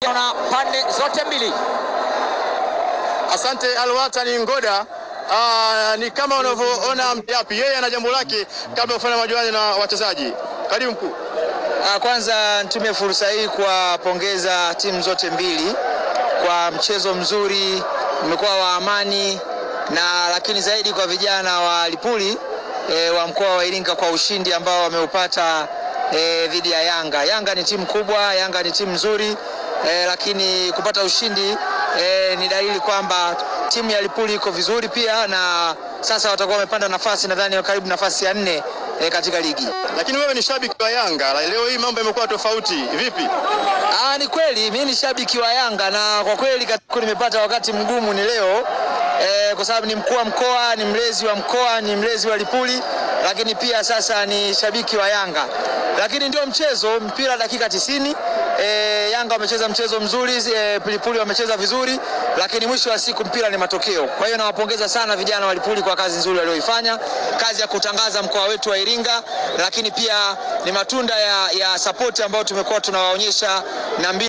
na pande zote mbili. Asante Alwatani Ngoda. Aa, ni kama unavyoona Mjapi, yeye ana jambo lake kabla ya kufanya majuano na wachezaji. Karibu mkuu. Ah, Kwanza nitumie fursa hii kuwapongeza timu zote mbili kwa mchezo mzuri, umekuwa wa amani na lakini zaidi kwa vijana wa Lipuli e, wa mkoa wa Iringa kwa ushindi ambao wameupata e, dhidi ya Yanga. Yanga ni timu kubwa, Yanga ni timu nzuri e, lakini kupata ushindi e, ni dalili kwamba timu ya Lipuli iko vizuri pia, na sasa watakuwa wamepanda nafasi nadhani karibu nafasi ya nne e, katika ligi. Lakini wewe ni shabiki wa Yanga, leo hii mambo yamekuwa tofauti. Vipi? Ah, ni kweli mimi ni shabiki wa Yanga na kwa kweli katika nimepata wakati mgumu ni leo eh, kwa sababu ni mkuu wa mkoa, ni mlezi wa mkoa, ni mlezi wa Lipuli, lakini pia sasa ni shabiki wa Yanga. Lakini ndio mchezo, mpira dakika 90. Eh, Yanga wamecheza mchezo mzuri, eh, Lipuli wamecheza vizuri, lakini mwisho wa siku mpira ni matokeo. Kwa hiyo nawapongeza sana vijana wa Lipuli kwa kazi nzuri walioifanya, kazi ya kutangaza mkoa wetu wa Iringa, lakini pia ni matunda ya, ya sapoti ambayo tumekuwa tunawaonyesha na mbinu